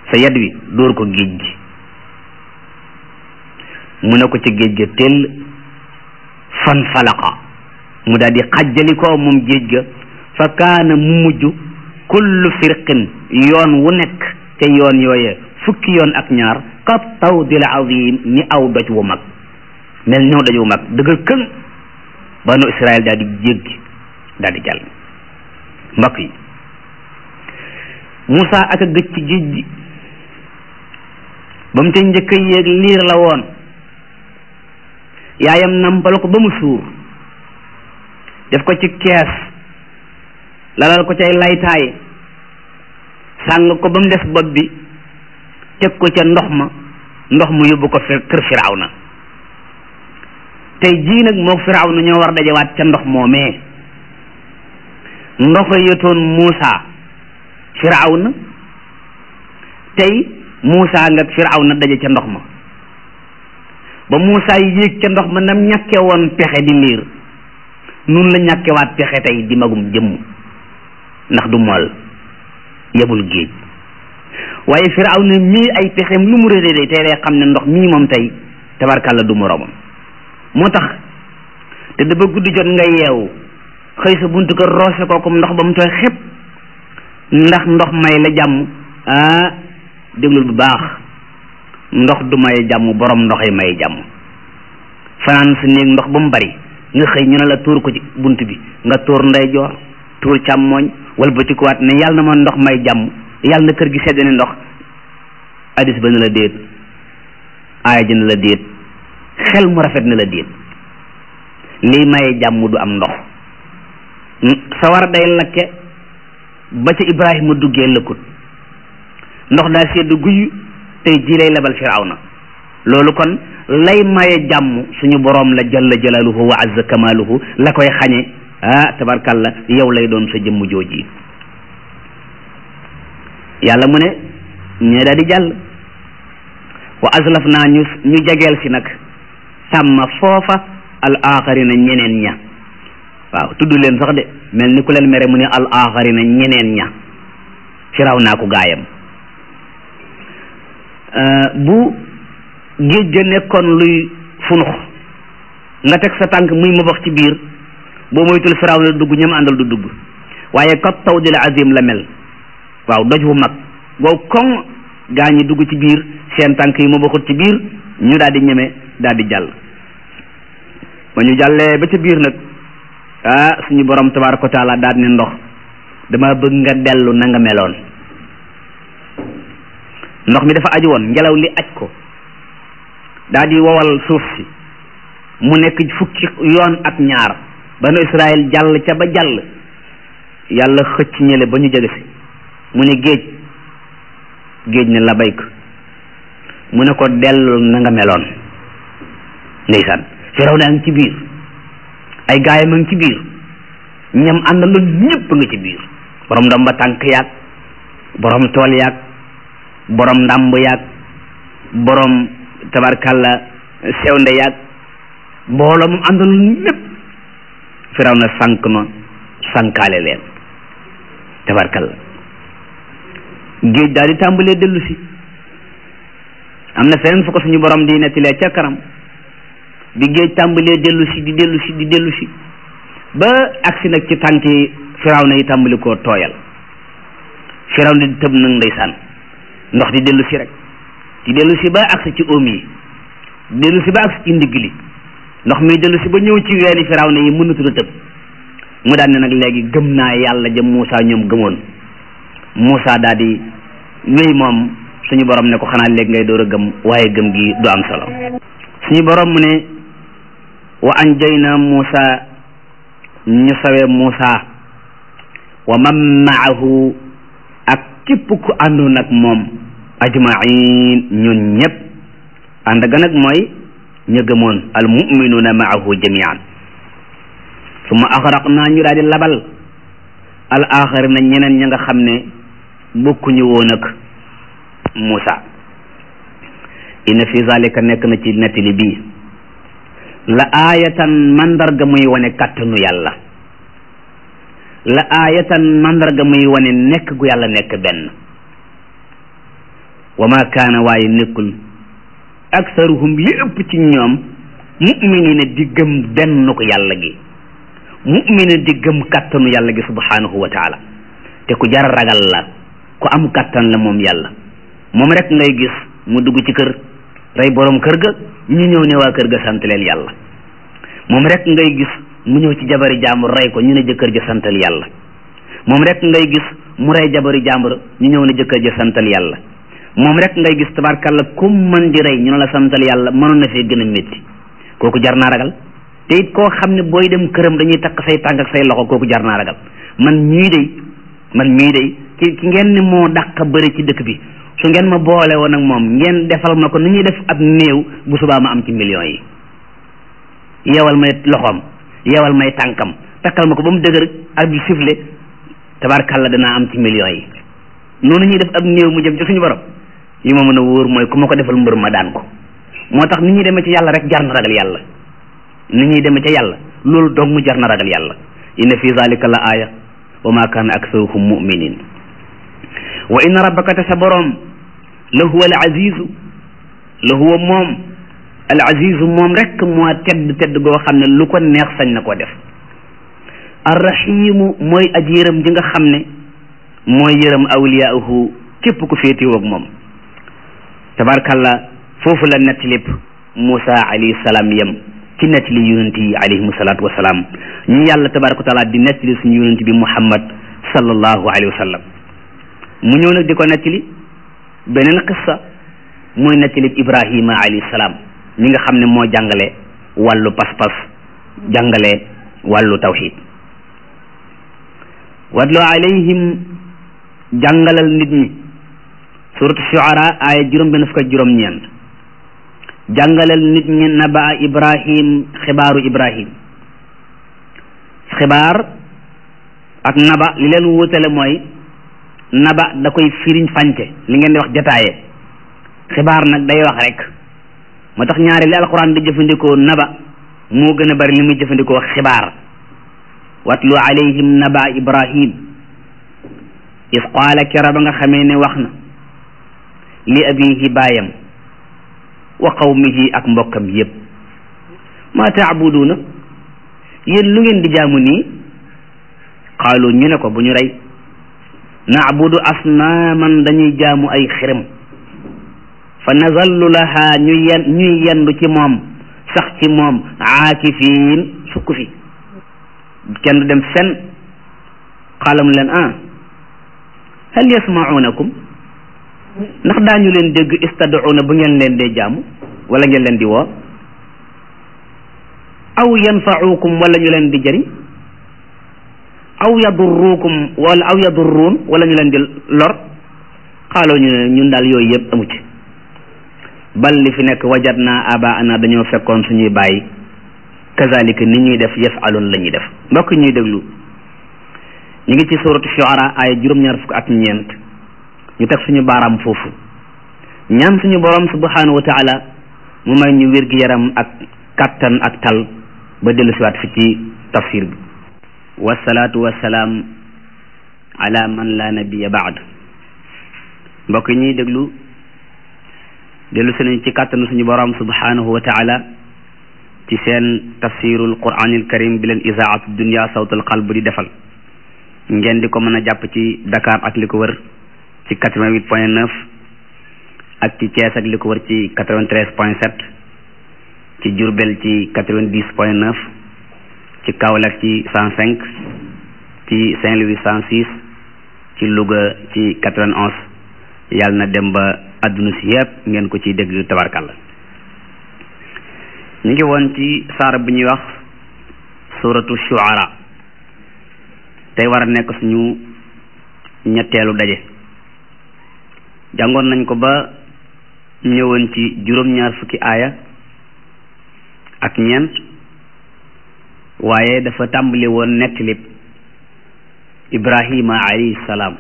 sa yad wi dóor ko géej gi mu ne ko ca géej ga tell fan falaqa mu daal di xajjalikoo moom géej ga fa kaana mu mujj kullu firqin yoon wu nekk ca yoon yooye fukki yoon ak ñaar kat tawdil azim ni aw doj wu mag mel ñëw doj wu mag dëgër këng banu Israël daal di jéggi daal di jàll mbokk yi Moussa ak a gëj ci géej gi ba mu ca njëkk a yéeg liir la woon yaayam nampal ko ba mu suur def ko ci kees lalal ko cay laytaay sàng ko ba mu des bopp bi teg ko ca ndox ma ndox mu yóbbu ko kër Firawna tey jii nag moo Firawna ñoo war dajawaat ca ndox moomee ndox yotoon Muusa Firawna tey Muusa nga Firawna daje ca ndox ma ba Muusa yéeg ca ndox ma nam ñàkke woon pexe di liir nun la ñàkkewaat pexe tey di magum jëmm ndax du mool yebul géej waaye Firawna mii ay pexem lu mu réeré tey day xam ne ndox mii moom tey tabarkàlla du moroomam moo tax te dafa guddi jot nga yeewu xëy sa buntu kër roose kookum ndox ba mu tooy xepp ndax ndox may la jàmm ah déglul bu baax ndox du may jàmm borom ndoxay may jàmm fanaan sa néeg ndox ba mu bari nga xëy ñu ne la tuur ko ci bunt bi nga tuur ndeyjoor tuur càmmooñ wala ba ci kuwaat ne yàlla na ma ndox may jàmm yàlla na kër gi sedd ne ndox hadis ba ne la déet aaya ji ne la déet xel mu rafet ne la déet lii maye jàmm du am ndox sawar day lakke ba ca Ibrahima duggee lëkkut ndox daa sedd guy tey jii lay lebal Firawna loolu kon lay maye jàmm suñu boroom la jalla jalaaluhu wa azza kamaaluhu la koy xañe ah tabarkalla yow lay doon sa jëmm jooji yàlla mu ne ñee daal di jàll wa aslaf naa ñu ñu jegeel si nag sàmma foofa al axarina ñeneen ña waaw tudd leen sax de mel ni ku leen mere mu ne al axarina ñeneen ña firaw naa ko gaayam bu géej ga nekkoon luy funux nga teg sa tànk muy mabax ci biir boo moytul firaw na dugg ñam àndal du dugg waaye kat tawdil azim la mel waaw doj bu mag wow koŋ gaa ñi dugg ci biir seen tànk yi mabaxut ci biir ñu daal di ñeme daal di jàll ba ñu jàllee ba ca biir nag ah suñu borom tabaaraka wa taala daal ne ndox dama bëgg nga dellu na nga meloon ndox mi dafa aju woon ngelaw li aj ko daal di wowal suuf si mu nekk fukki yoon ak ñaar banu Israël jàll ca ba jàll yàlla xëcc ñële ba ñu jege si mu ne géej géej ne la bayk mu ne ko dellu na nga meloon ndeysaan firaw naa ngi ci biir ay gaayam a ngi ci biir ñam àndaloon ñëpp nga ci biir borom ndomba tànk yaag borom tool yaag borom ndàmb yaag borom tabarkalla sewnde yaag mbooloo mu àndaloon ñëpp firaw na sànk na sànkaale leen tabarkalla géej daal di tàmbalee dellu si am na feneen fu ko suñu borom di nettilee ca kanam bi géej tàmbalee dellu si di dellu si di dellu si ba agsi nag ci tànki firaw na yi tàmbali koo tooyal firaw na di tëb nag ndeysaan ndox di dellu si rek di dellu si ba agsi ci oom yi di dellu si ba agsi ci ndigg li ndox mi dellu si ba ñëw ci weeni firaw na yi mënatul a tëb mu daan ne nag léegi gëm naa yàlla ja Muusa ñoom gëmoon Muusa daal di wéy moom suñu borom ne ko xanaa léegi ngay door a gëm waaye gëm gi du am solo suñu borom mu ne wa anjayna Muusa ñu sawee Muusa wa man maahu ak képp ku àndoon ak moom ajmain ñun ñëpp ànd ga nag mooy ña gëmoon al muminuuna maahu jamian summa axraqna ñu daal di labal al axarina ñeneen ña nga xam ne bokkuñu woon ak Muusa inna fi zalika nekk na ci nettali bii la aayatan mandarga muy wane kàttanu yàlla la aayatan mandarga muy wane nekk gu yàlla nekk benn wa ma kaana waaye nekkul aksaruhum li ëpp ci ñoom mu'minina di gëm benn ko yàlla gi mu'mina di gëm kattanu yàlla gi subhanahu wa taala te ku jar ragal la ku am kattan la moom yàlla moom rek ngay gis mu dugg ci kër rey borom kër ga ñu ñëw ne waa kër ga sant leen yàlla moom rek ngay gis mu ñëw ci jabari jàmbur rey ko ñu ne jëkkër ja santal yàlla moom rek ngay gis mu rey jabari jàmbur ñu ñëw ne jëkkër ja santal yàlla moom rek ngay gis tabarkalla kum mën di rey ñu ne la santal yàlla mënoon na fee gën a métti kooku jar naa ragal te it koo xam ne booy dem këram dañuy takk say tànk ak say loxo kooku jar naa ragal man mii day man mii day ki ki ngeen ne moo dàq bëri ci dëkk bi su ngeen ma boole woon ak moom ngeen defal ma ko ni ñuy def ab néew bu subaa ma am ci millions yi yeewal may loxoom yeewal may tànkam takkal ma ko ba mu dëgër ak bi sifle tabarkalla danaa am ci millions yi noonu ñuy def ab néew mu jëm ci suñu borom yi ma mën a wóor mooy ku ma ko defal mbër ma daan ko moo tax ni ñuy demee ci yàlla rek jar na ragal yàlla ni ñuy demee ca yàlla loolu dong mu jar na ragal yàlla inna fi zalika la aaya wa ma kaana aksaruhum muminin wa inna rabbaka te sa boroom la huwa al azizu la huwa moom al azizu moom rek moo tedd tedd goo xam ne lu ko neex sañ na koo def arrahimu mooy aji yërëm ji nga xam ne mooy yërëm awliyaahu képp ku féetiwoo ak moom tabarkalla foofu la nett lépp Moussa alayhi salaam yem ci nettali yonent yi alayhimu salaatu wa salaam ñu yàlla tabaraka wa taala di nettali suñu yonent bi Muhammad sallallahu alayhi wa sallam mu ñëw nag di ko nettali beneen qissa mooy nettali Ibrahima alayhi salaam mi nga xam ne moo jàngale wàllu pas-pas jàngale wàllu tawxid wadlu alayhim jàngalal nit ñi suratu shuara aaya juróom benn fukk ak juróom ñeent jàngalal nit ñi nabaa ibrahim xibaaru ibrahim xibaar ak naba li leen wutale mooy naba da koy firiñ fànce li ngeen di wax jataaye xibaar nag day wax rek moo tax ñaari li alquran di jëfandikoo naba moo gën a bari li muy jëfandikoo xibaar watlu alayhim naba ibrahim is qaala kera ba nga xamee ne wax na li abihi baayam wa qawmihi ak mbokkam yépp ma taabuduuna yéen lu ngeen di jaamu nii qaalu ñu ne ko bu ñu rey naabudu asnaaman dañuy jaamu ay xërëm fa nazallu laha ñu yen ñuy yendu ci moom sax ci moom aakifiin sukk fi kenn du dem fen xaalam leen ah hal yasmaunakum ndax daañu leen dégg istaduuna bu ngeen leen dee jaamu wala ngeen leen di woo aw yanfaukum wala ñu leen di jëriñ aw yadurrukum wala aw yadurruun wala ñu leen di lor xaaloo ñu ne ñun daal yooyu yëpp amu ci bal li fi nekk wajat naa aba ana dañoo fekkoon suñuy bàyyi kazalika ni ñuy def yafalun la ñuy def mbokk ñuy déglu ñu ngi ci suratu shuara ay juróom-ñaar fukk ak ñeent ñu teg suñu baaraam foofu ñaan suñu borom subhanahu wa taala mu may ñu wér gi yaram ak kattan ak tal ba dellu siwaat fi ci tafsir bi wasalaatu wasalaam ala man la nabiya baad mbokk yi ñuy déglu dellu si nañ ci kàttanu suñu borom subhanahu wa taala ci seen tafsirul quranil karim bi leen isaatu dunia sawtul qalb di defal ngeen di ko mën a jàpp ci Dakar ak li ko wër ci quatre-vingt-huit point neuf ak ci Thiès ak li ko wër ci quatre-vingt-treize point sept ci Diourbel ci quatre-vingt-dix point neuf ci Kaolack ci cent cinq ci Saint-Louis cent six ci Louga ci quatre-vingt-onze yàlla na dem ba adduna si yëpp ngeen ko ciy dégg tabarkalla ñu ngi woon ci saar bi ñuy wax suratu shuara tey war a nekk suñu ñetteelu daje jàngoon nañ ko ba ñëwoon ci juróom-ñaar fukki aaya ak ñeent waaye dafa tàmbali woon nettalib Ibrahima alayhi salaam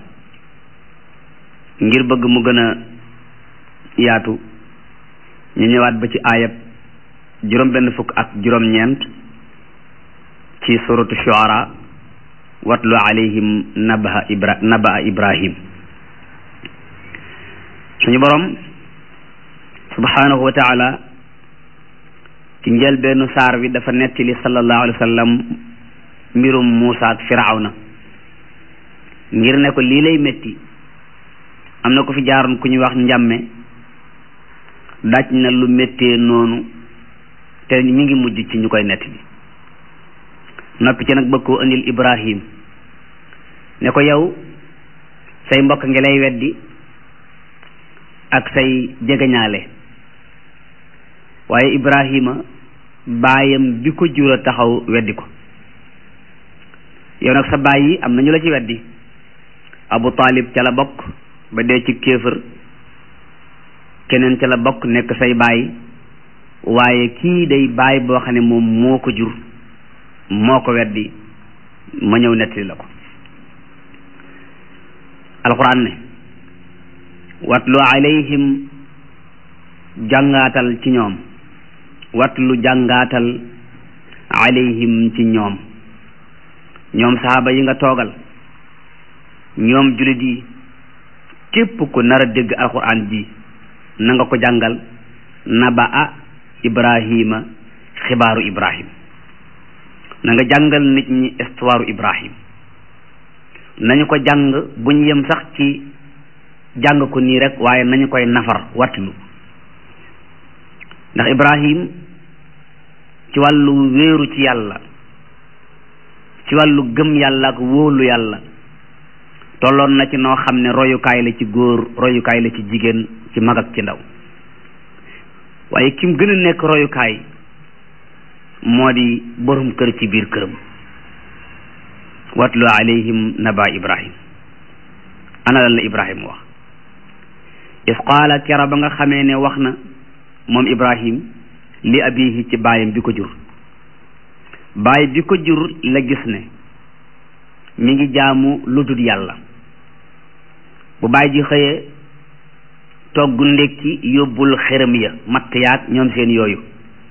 ngir bëgg mu gën a yaatu ñu ñëwaat ba ci aayab juróom benn fukk ak juróom ñeent ci suratu shuara watlu alayhim nabaha ibra nabaha ibrahim suñu borom subhanahu wa taala ci njëlbeenu saar wi dafa nettali sallallahu alayhi wa sallam mbirum Muusa ak Firawna ngir ne ko lii lay metti am na ko fi jaaroon ku ñuy wax njàmme daj na lu méttee noonu te mi ngi mujj ci ñu koy nettali noppi ci nag bëgg koo indil Ibrahim ne ko yow say mbokk ngi lay weddi ak say jegeñaale waaye Ibrahima baayam bi ko jur a taxaw weddi ko yow nag sa baay yi am na ñu la ci weddi Abu Talib ca la bokk ba dee ci kéefër keneen ca la bokk nekk say baay waaye kii day baay boo xam ne moom moo ko jur moo ko weddi ma ñëw nettali la ko alquran ne watlu alayhim jàngaatal ci ñoom watlu jàngaatal alayhim ci ñoom ñoom saxaaba yi nga toogal ñoom jullit yi képp ku nar a dégg alquran ji na nga ko jàngal naba a ibrahima xibaaru ibrahim na nga jàngal nit ñi histoire ibrahim nañu ko jàng buñ yem sax ci jàng ko nii rek waaye nañu koy nafar watlu ndax ibrahim ci wàllu wéeru ci yàlla ci wàllu gëm yàlla ak wóolu yàlla tolloon na ci noo xam ne royukaay la ci góor royukaay la ci jigéen ci mag ak ci ndaw waaye kim gën a nekk royukaay moo di borom kër ci biir këram watlu alayhim naba ibrahim ana lan la ibrahim wax is qaala kera ba nga xamee ne wax na moom ibrahim li abihi ci baayam bi ko jur baay bi ko jur la gis ne mi ngi jaamu lu dul yàlla bu baay ji xëyee togg ndékki yóbbul xërëm ya matt yaag ñoom seen yooyu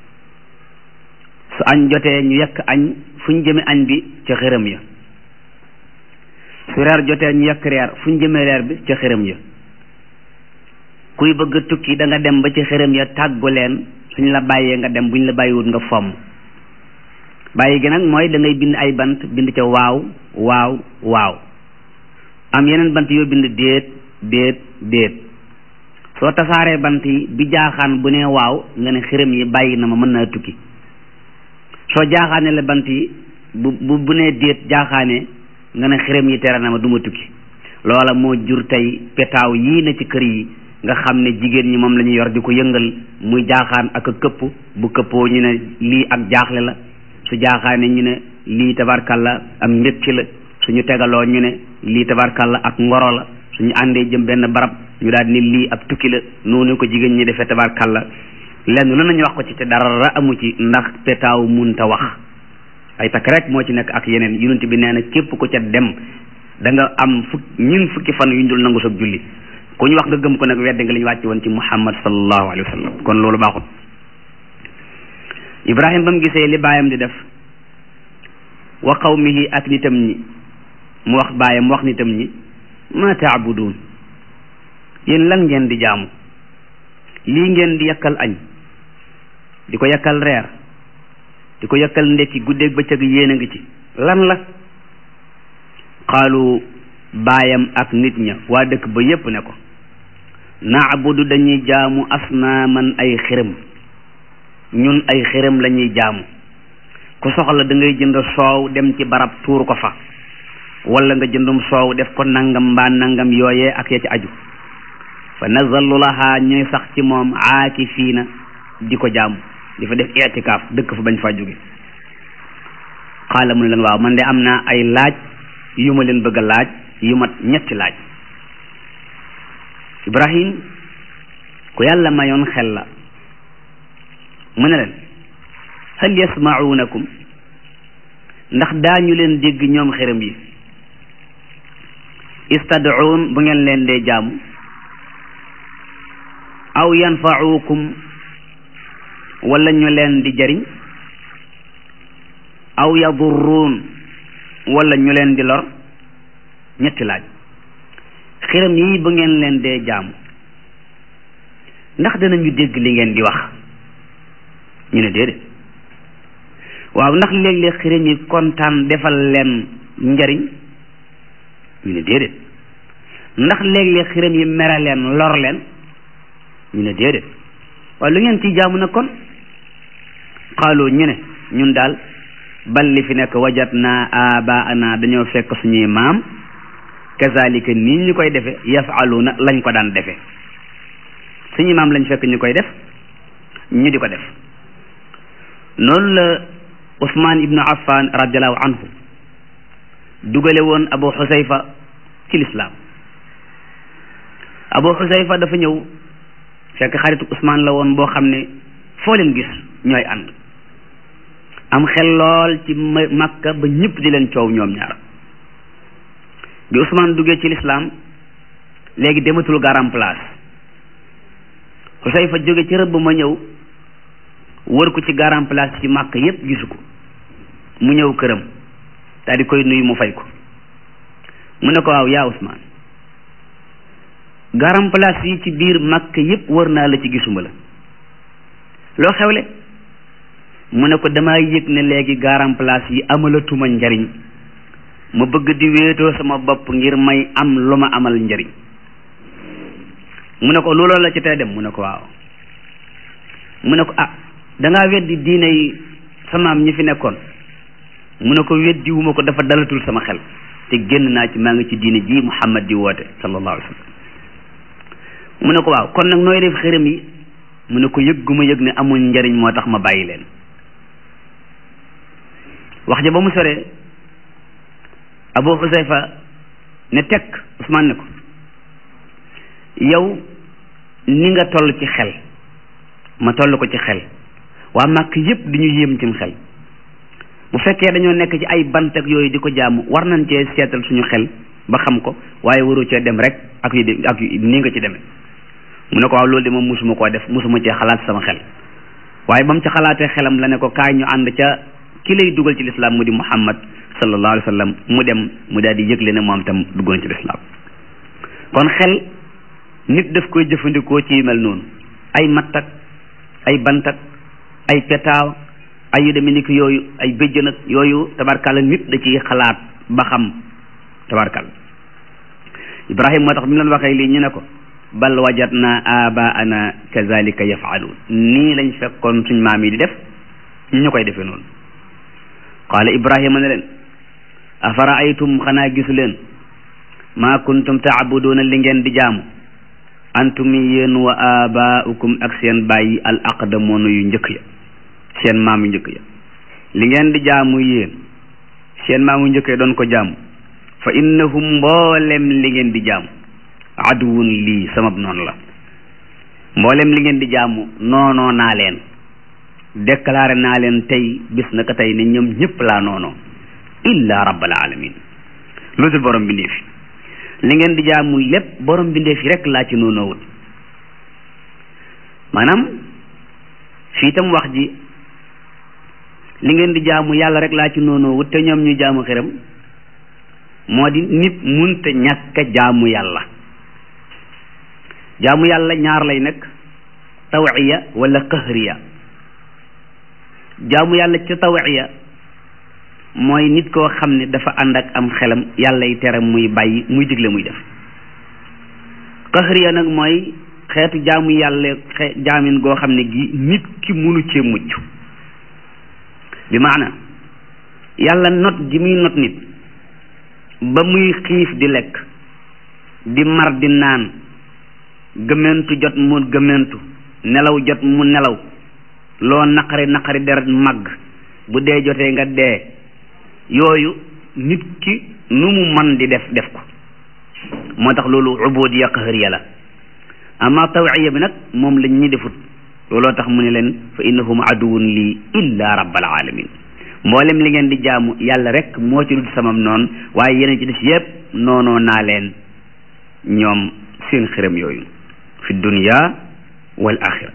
su añ jotee ñu yekk añ fu ñu jëme añ bi ca xërëm ya su reer jotee ñu yekk reer fu ñu jëme reer bi ca xërëm ya kuy bëgg a tukki da nga dem ba ci xërëm ya tàggu leen suñ la bàyyee nga dem buñ la bàyyiwut nga fomm bàyyi gi nag mooy da ngay bind ay bant bind ca waaw waaw waaw am yeneen bant yoo bind déet déet déet soo tasaaree bant yi bi jaaxaan bu ne waaw nga ne xërëm yi bàyyi na ma mën naa tukki soo jaaxaane la bant yi bu bu bu nee déet jaaxaane nga ne xërëm yi tere na ma du ma tukki loola moo jur tey petaaw yii na ci kër yi nga xam ne jigéen ñi moom la ñu yor di ko yëngal muy jaaxaan ak a këpp bu këppoo ñu ne lii ak jaaxle la su jaaxaane ñu ne lii tabarkalla ak mbékki la suñu tegaloo ñu ne lii tabarkalla ak ngoro la suñu àndee jëm benn barab ñu daal ni lii ab tukki la noonu ko jigéen ñi defee tabarkalla lenn lu nañu wax ko ci te dara amu ci ndax petaaw munta wax ay takk rek moo ci nekk ak yeneen yonent bi nee na képp ku ca dem da nga am fukk ñun fukki fan yu ñu dul nangu sa julli ku ñu wax nga gëm ko nag wedde nga li ñu wàcc woon ci muhammad sallallahu alayhi wa sallam kon loolu baaxul ibrahim ba mu gisee li baayam di def wa qawmihi ak nitam ñi mu wax baayam mu wax nitam ñi ma taabudun yéen lan ngeen di jaamu lii ngeen di yakkal añ di ko yakkal reer di ko yakkal ndekki guddeeg bëccëg yéen a ngi ci lan la qaalu baayam ak nit ña waa dëkk ba yépp ne ko naabudu dañuy jaamu asnaaman ay xërëm ñun ay xërëm la ñuy jaamu ku soxla da ngay jënd soow dem ci barab tuur ko fa wala nga jëndum soow def ko nangam mbaa nangam yooyee ak ya ci aju fa nazallu laha ñuy sax ci moom aakifiina di ko jaamu di fa def itikaaf dëkk fa bañ fa jóge xaala mu ne leen waaw man de am naa ay laaj yu ma leen bëgg a laaj yu mat ñetti laaj ibrahim ku yàlla mayoon xel la mu ne leen hal yasmaunakum ndax daañu leen dégg ñoom xërëm yi istad'uun bu ngeen leen dee jaamu aw yanfa'ukum wala ñu leen di jariñ aw yadurruun wala ñu leen di lor ñetti laaj xërëm yi bu ngeen leen dee jaamu ndax danañu dégg li ngeen di wax ñu ne déedéet waaw ndax léeg-léeg xiram yi kontaan defal leen njariñ ñu ne déedéet ndax léeg-léeg xiram yi mere leen lor leen ñu ne déedéet waaw lu ngeen ciy jaamu nag kon xaaloo ñu ne ñun daal bal li fi nekk wajat naa abaana dañoo fekk suñuy maam kazalika nii ñu koy defe yafaluuna lañ ko daan defe suñuy maam lañ fekk ñu koy def ñu di ko def noonu la Usmaan ibnu Affan radiallahu anhu dugale woon Abu Xusayfa ci lislaam Abu Xusayfa dafa ñëw fekk xaritu Usmaan la woon boo xam ne foo leen gis ñooy ànd am xel lool ci Makka ba ñëpp di leen coow ñoom ñaar bi Usmaan duggee ci lislaam léegi dematul garam place Xusayfa jóge ci rëbb ma ñëw wër ko ci garam place ci Makka yépp gisu ko mu ñëw këram daal di koy nuyu mu fay ko mu ne ko waaw yaa Usmaan garam place yi ci biir Makka yépp wër naa la ci gisuma la loo xewle mu ne ko damaa yëg ne léegi garam place yi amalatuma njariñ ma bëgg di wéetoo sama bopp ngir may am lu ma amal njariñ mu ne ko looloo la ci tey dem mu ne ko waaw mu ne ko ah dangaa weddi diine yi samaam ñi fi nekkoon mu ne ko weddi wu ma ko dafa dalatul sama xel te génn naa ci maa ngi ci diine ji Muhammad di woote sallallahu alayhi wa sallam mu ne ko waaw kon nag nooy def xërëm yi mu ne ko yëg gu ma yëg ne amul njariñ moo tax ma bàyyi leen wax ja ba mu soree Abu Xusayfa ne tekk Usmaan ne ko yow ni nga toll ci xel ma toll ko ci xel waa màkk yépp di ñu yéem cim xel bu fekkee dañoo nekk ci ay bant ak yooyu di ko jaamu war nañ cee seetal suñu xel ba xam ko waaye waru cee dem rek ak yu de ak nii nga ci demee mu ne ko waaw loolu de moom musuma koo def musuma cee xalaat sama xel waaye ba mu ci xalaatee xelam la ne ko kaay ñu ànd ca ki lay dugal ci lislaam mu di muhammad sallallahu alayhi wa sallam mu dem mu daal di yëgle ne moom tam duggoon ci lislaam kon xel nit daf koy jëfandikoo ci mel noonu ay mattak ay bantak ay petaaw ay yu demee ni ki yooyu ay bëjjën ak yooyu tabarkalla nit da ciy xalaat ba xam tabarkalla ibrahim moo tax bi mu leen waxee lii ñu ne ko bal wajadna abaana kazalika yafaluun nii lañ fekkoon suñ maam yi di def ñu koy defee noonu qaala ibrahima ne leen afara aytum xanaa gisu leen maa kuntum taabuduuna li ngeen di jaamu antum yéen wa abaaukum ak seen bàyyi al aqdamoonu yu njëkk ya seen maam yu njëkk ya li ngeen di jaamu yéen seen maam yu njëkk ya doon ko jaamu fa innahum mboolem li ngeen di jaamu aduwun lii samab noonu la mboolem li ngeen di jaamu noonoo naa leen déclaré naa leen tey bis naka tey ne ñoom ñëpp laa noonoo illa rabbal alamin lu dul borom bindeef yi li ngeen di jaamu lépp borom bindeef yi rek laa ci noonoowut maanaam fii tam wax ji li ngeen di jaamu yàlla rek laa ci noonoowut te ñoom ñu jaamu xiram moo di nit munte ñàkk a jaamu yàlla jaamu yàlla ñaar lay nekk tawiya wala qahriya jaamu yàlla ci tawiya mooy nit koo xam ne dafa ànd ak am xelam yàlla yi tere muy bàyyi muy digle muy def qahriya nag mooy xeetu jaamu yàlla xe jaamin goo xam ne gi nit ki munu cee mucc bi maana yàlla not gi muy not nit ba muy xiif di lekk di mar di naan gëmentu jot mu gëmentu nelaw jot mu nelaw loo naqari naqari deret màgg bu dee jotee nga dee yooyu nit ki nu mu man di def def ko moo tax loolu ubudiya qahriya la ama tawiya bi nag moom lañ ñi defut looloo tax mu ne leen fa innahum aduwun lii illa rabbal alamin mboolem li ngeen di jaamu yàlla rek moo ci dul samam noonu waaye yeneen ci des yépp noonoo naa leen ñoom seen xërëm yooyu fi dunya wal axira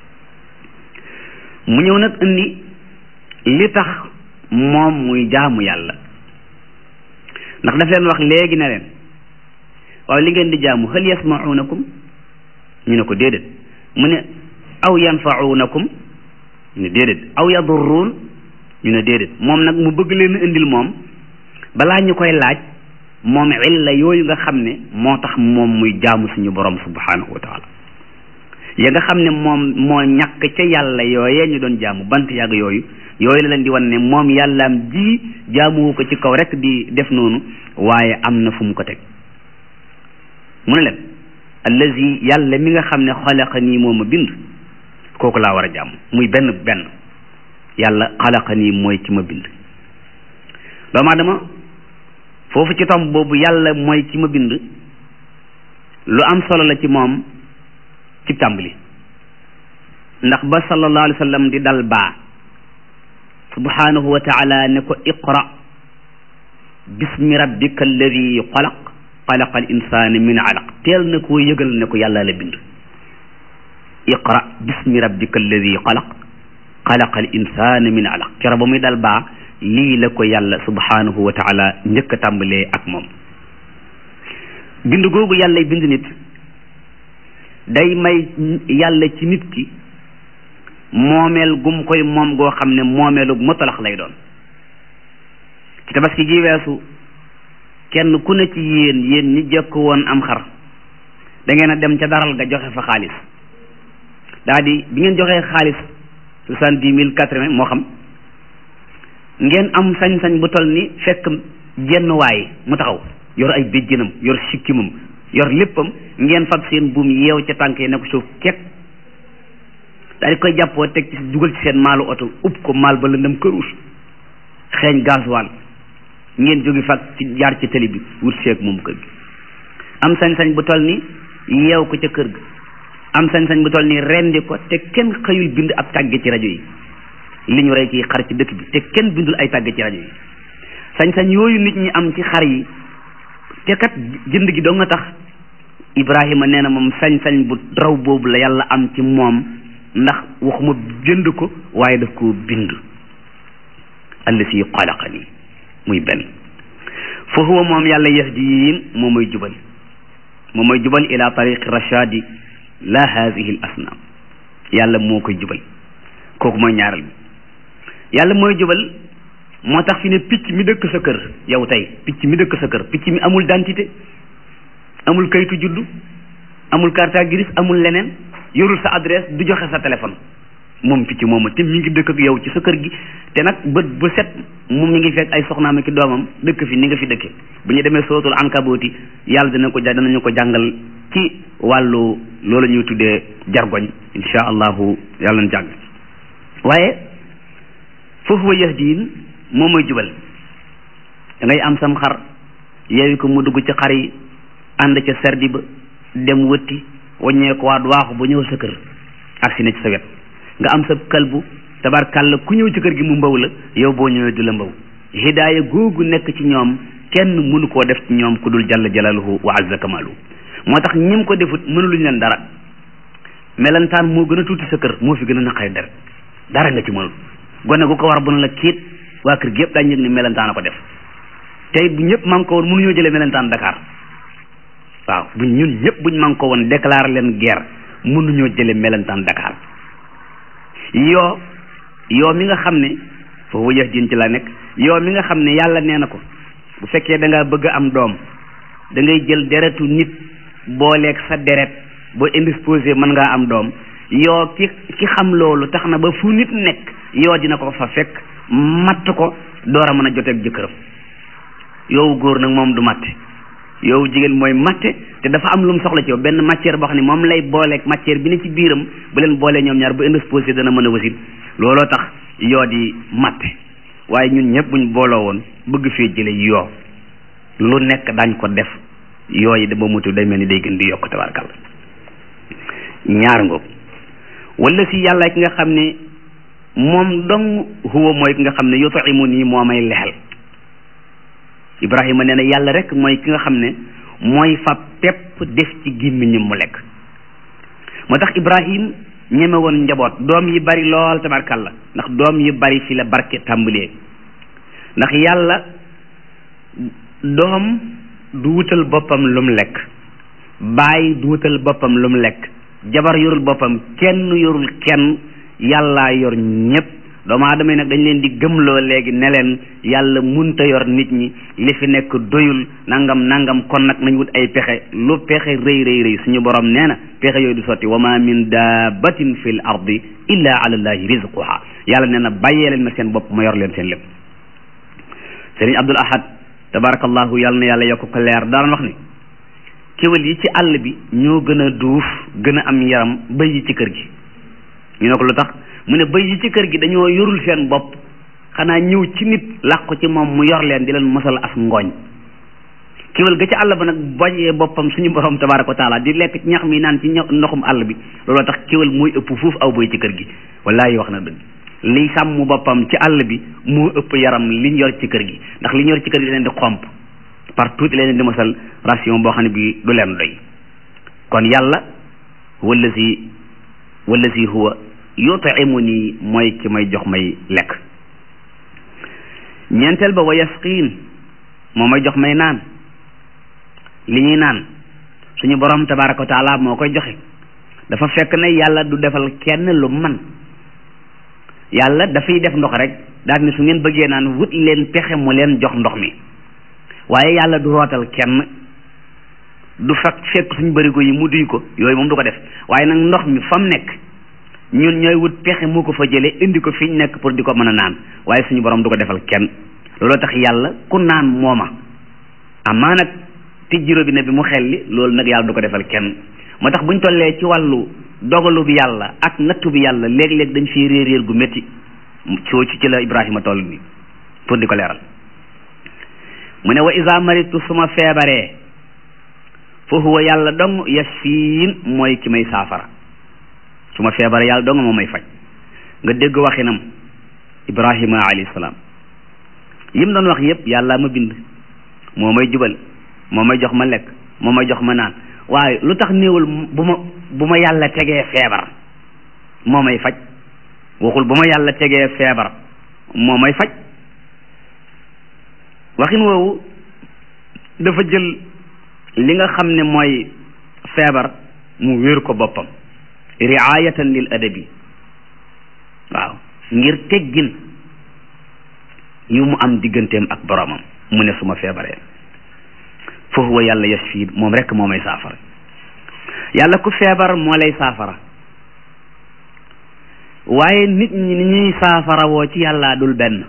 mu ñëw nag indi li tax moom muy jaamu yàlla ndax daf leen wax léegi ne leen waaw li ngeen di jaamu hal yasmaunakum ñu ne ko déedéet mu ne aw yanfaunakum ñu ne déedéet aw yadurruun ñu ne déedéet moom nag mu bëgg leen indil moom balaa ñu koy laaj moom illa yooyu nga xam ne moo tax moom muy jaamu suñu borom subhanahu wa taala ya nga xam ne moom moo ñàkk ca yàlla yooyee ñu doon jaamu bant yàgg yooyu yooyu la leen di wan ne moom yàllaam ji jaamuwu ko ci kaw rek di def noonu waaye am na fu mu ko teg mu ne leen allazi yàlla mi nga xam ne xalaqa nii moo ma bind kooku laa war a jàmm muy benn benn yàlla xalaqa nii mooy ki ma bind doomu aadama foofu ci tomb boobu yàlla mooy ki ma bind lu am solo la ci moom ci tàmbali ndax ba sallallahu alayhi wa sallam di dal baa subhanahu wa taala ne ko iqra bismi rabbika alladi xalaq xalaqa al insana min alaq teel na koo yëgal ne ko yàlla la bind iqra bismi rabbika alladi xalaq xalaqa al insana min alaq kero ba muy dal baa lii la ko yàlla subhanahu wa taala njëkk a tàmbalee ak moom bind googu yàlla bind nit day may yàlla ci nit ki moomeel gum koy moom goo xam ne moomeelu mutalax lay doon ci tabaski gi weesu kenn ku ne ci yéen yéen ñi jëkk woon am xar da ngeen a dem ca daral ga joxe fa xaalis daa di bi ngeen joxee xaalis soixante-dix mille quatre-vingts moo xam ngeen am sañ-sañ bu toll ni fekk jenn waay mu taxaw yor ay béjjënam yor sikkimam yor léppam ngeen fab seen buum yeew ca tànk yi ne ko suuf ket daal di koy jàppoo teg ci dugal ci seen maalu oto upp ko maal ba lëndëm këruus xeeñ gasoil ngeen jóge fag ci jaar ci tali bi wut seeg moom kër gi am sañ-sañ bu toll ni yeew ko ca kër ga am sañ-sañ bu toll ni rendi ko te kenn xëyul bind ab tàgge ci rajo yi li ñu rey ci xar ci dëkk bi te kenn bindul ay tàgge ci rajo yi sañ-sañ yooyu nit ñi am ci xar yi te kat jënd gi doo nga tax Ibrahima nee na moom sañ-sañ bu raw boobu la yàlla am ci moom ndax waxuma jënd ko waaye daf ko bind allasi xalaqani muy benn fa huwa moom yàlla yahdiin moom mooy jubal moom mooy jubal ila tariqi rashadi la hadihi l asnaam yàlla moo koy jubal kooku mooy ñaareel bi yàlla mooy jubal moo tax fi ne picc mi dëkk sa kër yow tey picc mi dëkk sa kër picc mi amul dentité amul kayitu juddu amul carte grise amul leneen yorul sa adresse du joxe sa téléphone moom picc moomu te mi ngi dëkk ak yow ci sa kër gi te nag bët bu set moom mi ngi fekk ay soxnaam ak doomam dëkk fi ni nga fi dëkke bu ñu demee sootul ankabooti yàlla dina ko ja danañu ko jàngal ci wàllu loolu ñuy tuddee jargoñ insha allahu yàlla na jàng waaye foofu wa yahdiin moom mooy jubal da ngay am sam xar yeewi ko mu dugg ci xar yi ànd ca serdi ba dem wëtti waññee ko waat waaxu ba ñëw sa kër ak si ne ci sa wet nga am sa kalbu tabarkàlla ku ñëw ci kër gi mu mbaw la yow boo ñëwee du la mbaw hidaaya googu nekk ci ñoom kenn mënu koo def ci ñoom ku dul jalla jalaluhu wa azza kamaluhu moo tax ñim ko defut mënuluñ leen dara melentaan moo gën a tuuti sa kër moo fi gën a naqari dara dara nga ci mënul gone gu ko war bu na la kiit waa kër gi yëpp daañu yëg ne melentaan a ko def tey bu ñëpp man ko woon mënuñoo jëlee melentaan Dakar waaw bu ñun ñëpp buñ man ko woon déclaré leen guerre mënuñoo jëlee melentaan Dakar yoo yoo mi nga xam ne foofu yëf jën ci la nekk yoo mi nga xam ne yàlla nee na ko bu fekkee da ngaa bëgg am doom da ngay jël deretu nit booleeg sa deret boo indisposé mën ngaa am doom yoo ki ki xam loolu tax na ba fu nit nekk yoo dina ko fa fekk matt ko door a mën a joteeg jëkkëram yow góor nag moom du matte yow jigéen mooy matte te dafa am lu mu soxla ci yow benn matière boo xam ne moom lay booleeg matière bi ne ci biiram bu leen boolee ñoom ñaar bu indisposé dana mën a wasin looloo tax yoo di matte waaye ñun ñëpp buñ booloo woon bëgg fee jële yoo lu nekk dañ ko def yooyu dama mutu day mel ni day gën di yokk tabarkal ñaar ngoog wala si yàlla ki nga xam ne moom dong huwa mooy ki nga xam ne yut'imu nii moo may lexel Ibrahima nee na yàlla rek mooy ki nga xam ne mooy fa pepp def ci gémmiñam mu lekk moo tax Ibrahim ñeme woon njaboot doom yi bari lool tabarkalla ndax doom yi bari fi la barke tàmbalee ndax yàlla doom du wutal boppam lum lekk baay du wutal boppam lum lekk jabar yorul boppam kenn yorul kenn yàllaa yor ñépp doomu aadama yi nag dañ leen di gëmloo léegi ne leen yàlla munta yor nit ñi li fi nekk doyul nangam nangam kon nag nañ wut ay pexe lu pexe rëy rëy rëy suñu borom nee na pexe yooyu du sotti wa ma min dabbatin fi l ardi illa ala llahi rizquha yàlla nee na bàyyee leen ma seen bopp ma yor leen seen lépp sëriñ abdul ahad tabarakallahu yàlla na yàlla yokk ko leer daan wax ni kéwél yi ci àll bi ñoo gën a duuf gën a am yaram bëy yi ci kër gi ñu ne ko lu tax mu ne bëy yi ci kër gi dañoo yorul seen bopp xanaa ñëw ci nit làqu ci moom mu yor leen di leen mosal as ngooñ kéwél ga ci àll ba nag bojee boppam suñu borom tabaraka wa taala di lekk ci ñax mi naan ci ndoxum àll bi looloo tax kéwél mooy ëpp fuuf aw bëy ci kër gi wallaahi wax na dëgg liy sàmm boppam ci àll bi moo ëpp yaram liñ yor ci kër gi ndax liñ yor ci kër gi leen di xomp partout leen di mosal ration boo xam ne bii du leen doy kon yàlla wallazi wallazi huwa yut'imuni mooy ki may jox may lekk ñeenteel ba wa yasqiin moo may jox may naan li ñuy naan suñu borom tabaraka wa taala moo koy joxe dafa fekk ne yàlla du defal kenn lu man yàlla dafay def ndox rek daal ni su ngeen bëggee naan wut leen pexe mu leen jox ndox mi waaye yàlla du rootal kenn du fekk fekk suñu bërigo yi mu duy ko yooyu moom du ko def waaye nag ndox mi fa mu nekk ñun ñooy wut pexe mu ko fa jëlee indi ko fi ñu nekk pour di ko mën a naan waaye suñu borom du ko defal kenn looloo tax yàlla ku naan mooma amaa nag tijji robinet bi mu xelli loolu nag yàlla du ko defal kenn moo tax buñ tollee ci wàllu dogalu bi yàlla ak nattu bi yàlla léeg-léeg dañ fiy réer réer gu métti coo ci ci la Ibrahima toll nii pour di ko leeral mu ne wa isa maritu suma feebaree fa huwa yàlla dong yasfiin mooy ki may saafara su ma feebaree yàlla dong moo may faj nga dégg waxinam Ibrahima alayhi salaam yim doon wax yépp yàlla ma bind moo may jubal moo may jox ma lekk moo may jox ma naan waaye lu tax néewul bu ma bu ma yàlla tegee feebar moo may faj waxul bu ma yàlla tegee feebar moo may faj waxin woowu dafa jël li nga xam ne mooy feebar mu wéer ko boppam riayatan lil adabi waaw ngir teggin yu mu am digganteem ak boromam mu ne suma feebaree fa huwa yàlla yasfi moom rekk moo may saafara yàlla ku feebar moo lay saafara waaye nit ñi ni ñuy saafara woo ci yàlla dul benn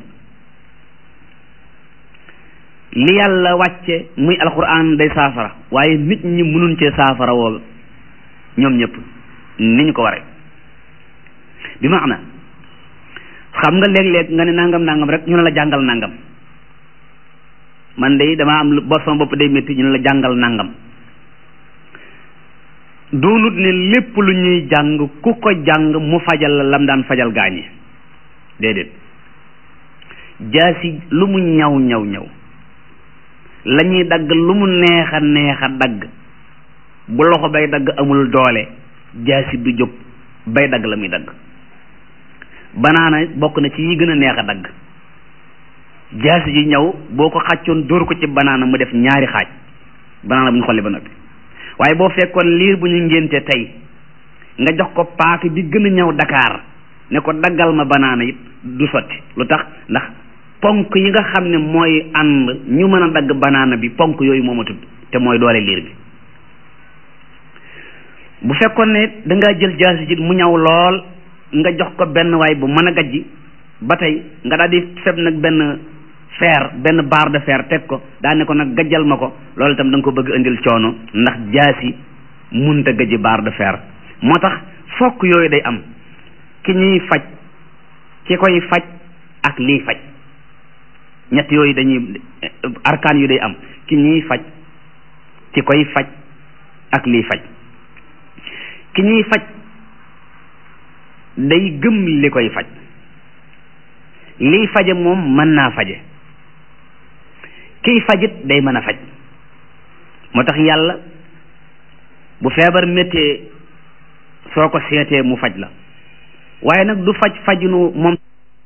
li yàlla wàcce muy alquran day saafara waaye nit ñi mënuñ cee saafara woo ñoom ñëpp ni ñu ko waree bi maana xam nga léeg-léeg nga ne nangam nangam rek ñu ne la jàngal nangam man de damaa am lu bor sama bopp day métti ñu ne la jàngal nangam doonut ne lépp lu ñuy jàng ku ko jàng mu fajal la lam daan fajal gaañi déedéet jaasi lu mu ñaw ñaw ñaw la ñuy dagg lu mu neex a neex a dagg bu loxo bay dagg amul doole jaasi du jóg bay dagg la muy dagg banaana bokk na ci yi gën a neex a dagg jaasi ji ñëw boo ko xàccoon dóor ko ci banaana mu def ñaari xaaj banaana bu ñu xolli ba noppi waaye boo fekkoon liir bu ñu ngénte tey nga jox ko paaka bi gën a ñëw Dakar ne ko daggal ma banaana it du sotti lu tax ndax ponk yi nga xam ne mooy ànd ñu mën a dagg banaana bi ponk yooyu moo ma tudd te mooy doole liir bi bu fekkoon ne dangaa jël jaasi ji mu ñaw lool nga jox ko benn waay bu mën a gajji ba tey nga daal di feb nag benn fer benn barre de fer teg ko daa ne ko nag gajjal ma ko loolu itam da nga ko bëgg indil coono ndax jaasi munta gajji barre de fer moo tax fokk yooyu day am ki ñuy faj ki koy faj ak lii faj ñett yooyu dañuy arkaan yu day am ki ñuy faj ki koy faj ak lii faj ki ñuy faj day gëm li koy faj liy faje moom mën naa faje kiy fajit day mën a faj moo tax yàlla bu feebar méttee soo ko seetee mu faj la waaye nag du faj fajunu moom